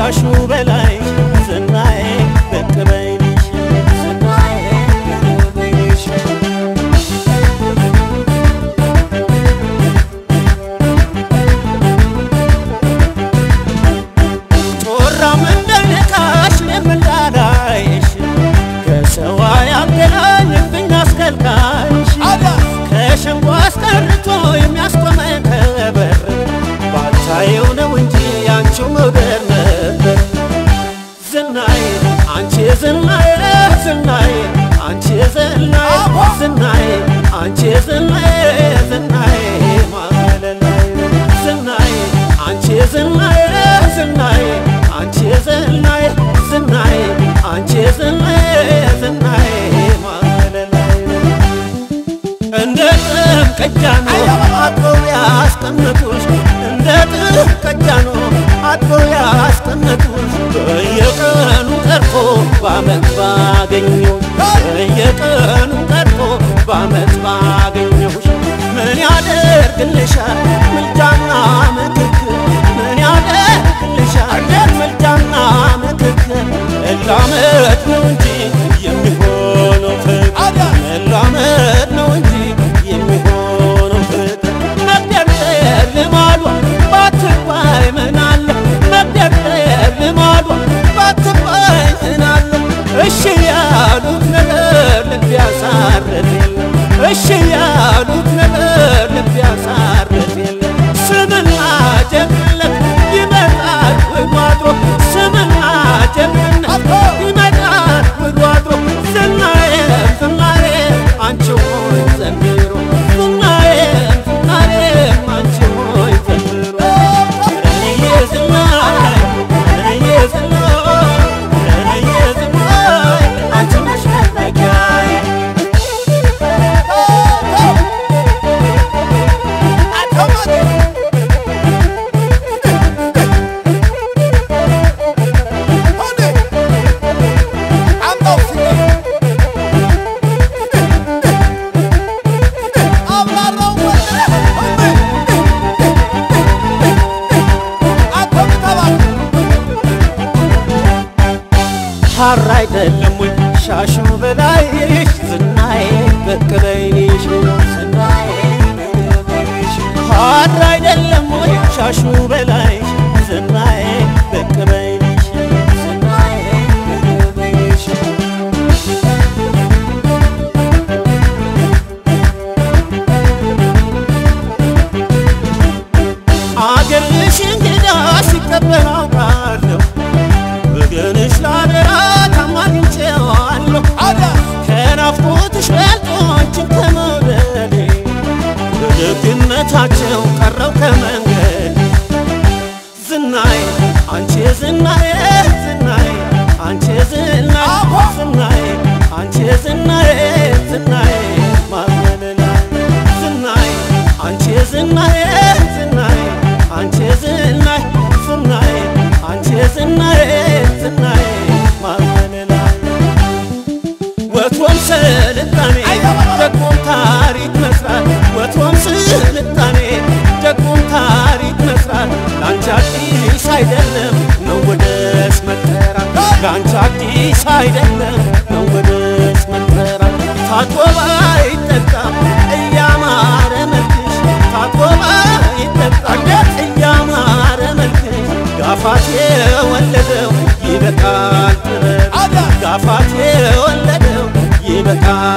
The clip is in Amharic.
ሻሹ በላይ ዝናዬ ብቅ በይልሽ ዝናዬ ብቅ በይልሽ ጮራም እንዳይነካሽ የምላዳይሽ ከሰዋ ያገናኝብኝ አስከልካይሽ ከሸንጎ አስቀርቶ የሚያስቆመን ከበር ባታየው ነው እንጂ ያንቺው መውደድ ነበር ዝናዬ አንቺ ዝናዬ ዝናዬ አንቺ ዝናዬ ዝናዬ አንቺ ዝናዬ ዝናዬ ማለላይ ዝናዬ አንቺ ዝናዬ ዝናዬ አንቺ ዝናዬ ዝናዬ አንቺ ዝናዬ ዝናዬ ማለላይ እንደ ጥም ቀጃኖ አጥበው ያስቀመጡሽ እንደ ጥም ቀጃኖ አጥበው ያስቀመጡሽ በየቀኑ ቀርቶ በአመት ባገኘሁሽ በየቀኑ ቀርቶ በአመት ባገኘሁሽ ምን ያደርግልሻል ምልጃና ምክክር ምን ያደርግልሻል ምልጃና ምክክር መላመድ ነው እንጂ የሚሆነው ፍቅር መላመድ ነው እንጂ የሚሆነው ፍቅር መግደርደር ልማዷ ባትባይ ምናለ መግደርደር ልማዷ ባትባይ ምናለ እሺ ያሉት ነገር ልብ ያሳርፍ የለም እሺ ያሉት ነገር ልብ ያሳርፍ የለም ስምና ጀግንነት ይመጣል ውሎ አድሮ ስምና ጀግንነት ይመጣል ውሎ አድሮ ዝናዬ ዝናዬ አንቺ ሆይ ዘንድሮ ዝናዬ ዝናዬ አንቺ ሆይ ዘንድሮ ረነዬ ዝናዬ ረነዬ ዝናዬ ረነዬ ዝናዬ አንቺ ነሽ መጠጊያዬ ሐር አይደለም ወይ ሻሹ በላይሽ ዝናዬ ብቅ በይልሽ ዝናዬ ብቅ በይልሽ ሐር አይደለም ወይ ሻሹ በላይሽ ዝናዬ ብቅ በይልሽ ዝናዬ ብቅ በይልሽ አገርሽ እንግዳ ሲቀበል አውቃለሁ ወገንሽ ላደራ ታማኝቼዋለሁ ከናፍቆትሽ በልጦ አንቺን ከመውደዴ በደግነታቸው ቀረው ከመንገድ ዝናዬ አንቺ ዝናዬ ዝናዬ አንቺ ዝናዬ ዝናዬ አንቺ ዝናዬ ዝናዬ ማመንላይ ዝናዬ አንቺ ዝናዬ ዝናዬ አንቺ ዝናዬ ዝናዬ አንቺ ዝናዬ ዝናዬ ማመንላይ ወትሮም ስልጣኔ ደግሞም ታሪክ መስራት ወትሮም ስልጣኔ ደግሞም ታሪክ መስራት ለአንቺ አዲስ አይደለም መወደስ መጠራት ለአንቺ አዲስ አይደለም መወደስ መጠራት ታጥቦ ባይጠጣም እያማረ መልክሽ ታጥቦ ባይጠጣም እያማረ መልክሽ ጋፋት የወለደው ይበቃል ጥበብ ጋፋት የወለደው ይበቃል